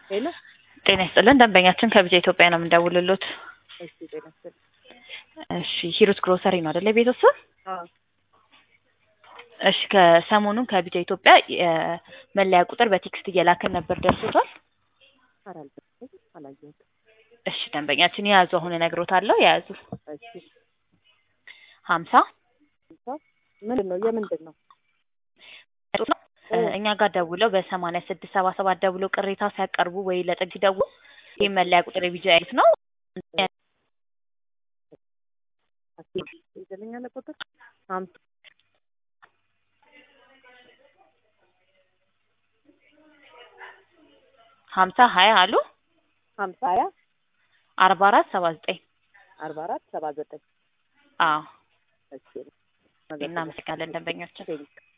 ሄሎ ጤና ይስጥልን ደንበኛችን ከቢጃ ኢትዮጵያ ነው የምንደውልሎት። እሺ ጤና ይስጥልኝ። እሺ ሂሩት ግሮሰሪ ነው አይደለ የቤት ስም? አዎ እሺ ከሰሞኑን ከቢጃ ኢትዮጵያ የመለያ ቁጥር በቴክስት እየላከን ነበር ደርሶታል? ኧረ አልደረሰኝም፣ አላየሁትም። እሺ ደንበኛችን የያዙ አሁን እነግሮታለሁ የያዙ እሺ ሀምሳ ሃምሳ ምንድን ነው የምንድን ነው? ነው እኛ ጋር ደውለው በሰማንያ ስድስት ሰባ ሰባት ደውለው ቅሬታ ሲያቀርቡ ወይ ለጥግ ሲደውሉ ይህ መለያ ቁጥር የቢጃ አይነት ነው ይዘልኛለ ቁጥር ሀምሳ ሀምሳ ሀያ አሉ ሀምሳ ሀያ አርባ አራት ሰባ ዘጠኝ አርባ አራት ሰባ ዘጠኝ አዎ እሺ እናመሰግናለን ደንበኛችን ቴንክ